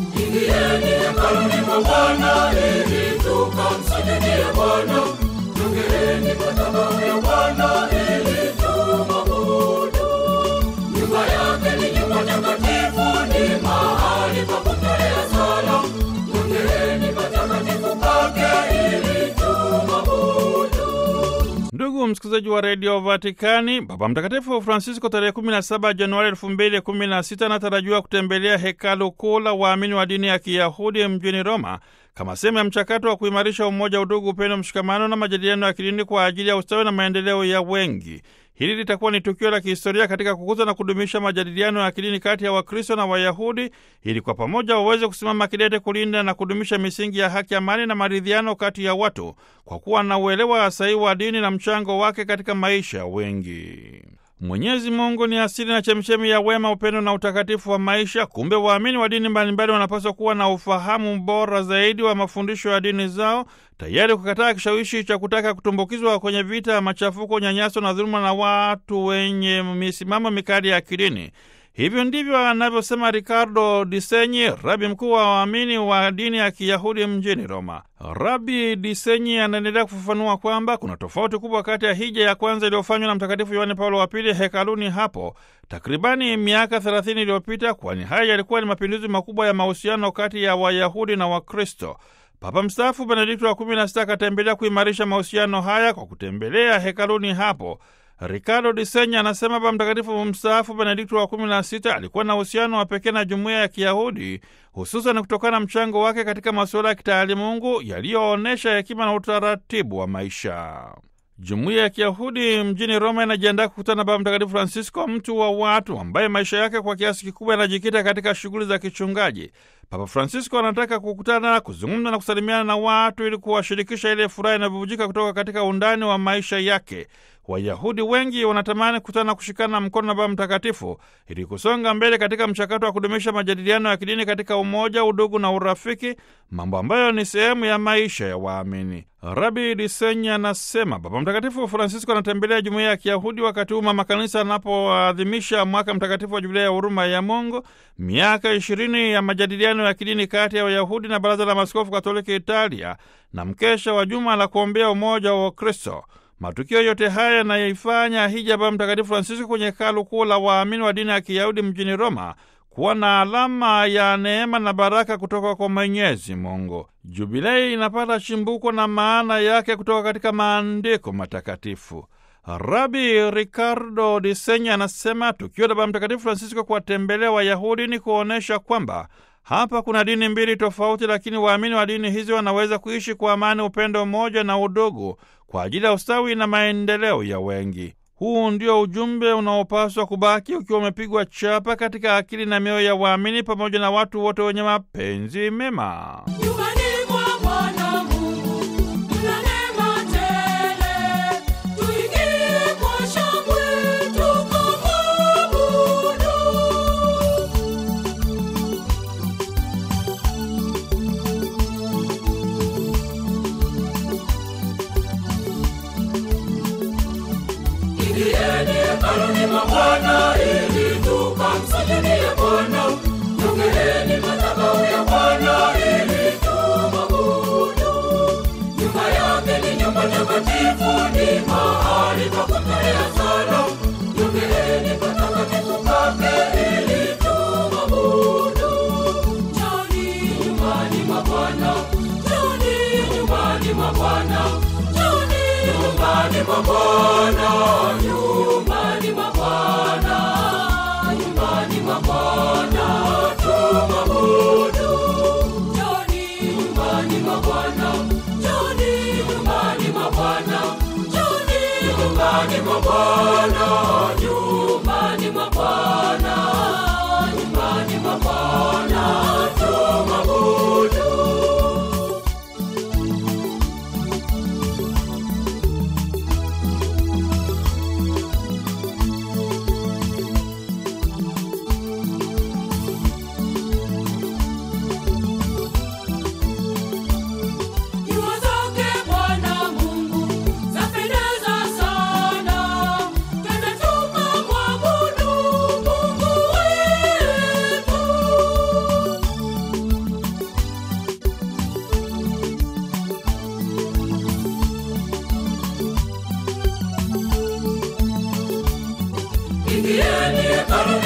Ingieni hekaluni mwa Bwana ili tukamsujudie Bwana. Jongeeni madhabahu ya Bwana ili tumwabudu. Nyumba yake ni nyumba takatifu, ni mahali pa kutolea sala. Jongeeni patakatifu pake ili tumwabudu. Ndugu msikilizaji wa redio Vatikani, Baba Mtakatifu Francisco tarehe 17 Januari 2016 anatarajiwa kutembelea hekalu kuu la waamini wa dini ya Kiyahudi mjini Roma kama sehemu ya mchakato wa kuimarisha umoja, udugu, upendo, mshikamano na majadiliano ya kidini kwa ajili ya ustawi na maendeleo ya wengi. Hili litakuwa ni tukio la kihistoria katika kukuza na kudumisha majadiliano ya kidini kati ya Wakristo na Wayahudi ili kwa pamoja waweze kusimama kidete kulinda na kudumisha misingi ya haki, amani na maridhiano kati ya watu kwa kuwa na uelewa sahihi wa dini na mchango wake katika maisha ya wengi. Mwenyezi Mungu ni asili na chemchemi ya wema, upendo na utakatifu wa maisha. Kumbe waamini wa dini mbalimbali wanapaswa kuwa na ufahamu bora zaidi wa mafundisho ya dini zao, tayari kukataa kishawishi cha kutaka kutumbukizwa kwenye vita ya machafuko, unyanyaso na dhuluma na watu wenye misimamo mikali ya kidini. Hivyo ndivyo anavyosema Ricardo Disenyi, rabi mkuu wa waamini wa dini ya Kiyahudi mjini Roma. Rabi Disenyi anaendelea kufafanua kwamba kuna tofauti kubwa kati ya hija ya kwanza iliyofanywa na Mtakatifu Yohane Paulo wa Pili hekaluni hapo takribani miaka 30 iliyopita, kwani haya yalikuwa ni mapinduzi makubwa ya mahusiano kati ya Wayahudi na Wakristo. Papa mstaafu Benedikto wa 16 akatembelea kuimarisha mahusiano haya kwa kutembelea hekaluni hapo. Ricardo Disenya anasema Baba Mtakatifu mstaafu Benedikto wa 16 alikuwa na uhusiano wa pekee na jumuiya ya Kiyahudi, hususan kutokana na mchango wake katika masuala ya kitaalimungu yaliyoonyesha hekima na utaratibu wa maisha. Jumuiya ya Kiyahudi mjini Roma inajiandaa kukutana na Baba Mtakatifu Francisco, mtu wa watu ambaye maisha yake kwa kiasi kikubwa yanajikita katika shughuli za kichungaji. Papa Francisco anataka kukutana, kuzungumza na kusalimiana na watu ili kuwashirikisha ile furaha inayobubujika kutoka katika undani wa maisha yake. Wayahudi wengi wanatamani kukutana na kushikana mkono na Baba Mtakatifu ili kusonga mbele katika mchakato wa kudumisha majadiliano ya kidini katika umoja, udugu na urafiki, mambo ambayo ni sehemu ya maisha ya waamini. Rabi Disenya anasema Baba Mtakatifu Francisco anatembelea jumuiya ya Kiyahudi wakati huu mama kanisa anapoadhimisha mwaka mtakatifu wa Jubilia ya huruma ya Mungu, miaka ishirini ya majadiliano ya kidini kati ya Wayahudi na Baraza la Maaskofu Katoliki Italia na mkesha wa juma la kuombea umoja wa Wakristo. Matukio yote haya yanayoifanya hija Baba Mtakatifu Francisco kwenye hekalu kuu la waamini wa dini ya Kiyahudi mjini Roma kuwa na alama ya neema na baraka kutoka kwa Mwenyezi Mungu. Jubilei inapata chimbuko na maana yake kutoka katika maandiko matakatifu. Rabi Ricardo Disenya anasema tukio la Baba Mtakatifu Francisco kuwatembelea Wayahudi ni kuonyesha kwamba hapa kuna dini mbili tofauti, lakini waamini wa dini hizi wanaweza kuishi kwa amani, upendo mmoja na udugu kwa ajili ya ustawi na maendeleo ya wengi. Huu ndio ujumbe unaopaswa kubaki ukiwa umepigwa chapa katika akili na mioyo ya waamini pamoja na watu wote wenye mapenzi mema. Nyumbani mwa Bwana Mungu kuna neema tele, tuingie kwa shangwe tukamwabudu. Ingieni hekaluni mwa Bwana ili tukamsujudie Bwana. Jongeeni madhabahu ya Bwana ili tumwabudu. Nyumba yake ni nyumba takatifu, ni mahali pa kutolea sala. Jongeeni patakatifu pake ili tumwabudu. Njoni nyumbani mwa Bwana, njoni nyumbani mwa Bwana, njoni nyumbani mwa Bwana, nyumbani mwa Bwana, nyumbani mwa Bwana tumwabudu. Njoni nyumbani mwa Bwana, njoni nyumbani mwa Bwana, njoni nyumbani mwa Bwana, nyumbani mwa Bwana, nyumbani mwa Bwana tumwabudu.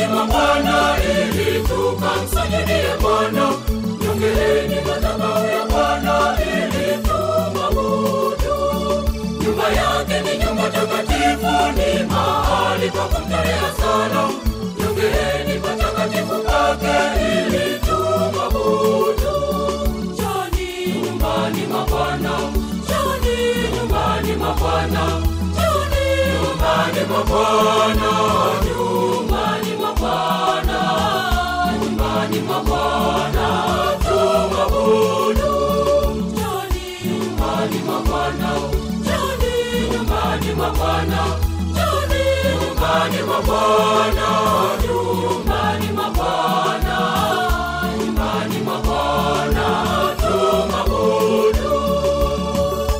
mwa Bwana ili tukamsujudie Bwana. Jongeeni madhabahu ya Bwana ili tumwabudu. Nyumba yake ni nyumba takatifu, ni mahali pa kumtolea sala. Jongeeni patakatifu pake ili tumwabudu. Njoni nyumbani mwa Bwana, njoni nyumbani mwa Bwana, njoni nyumbani mwa Bwana, nyumbani mwa Bwana, nyumbani mwa Bwana.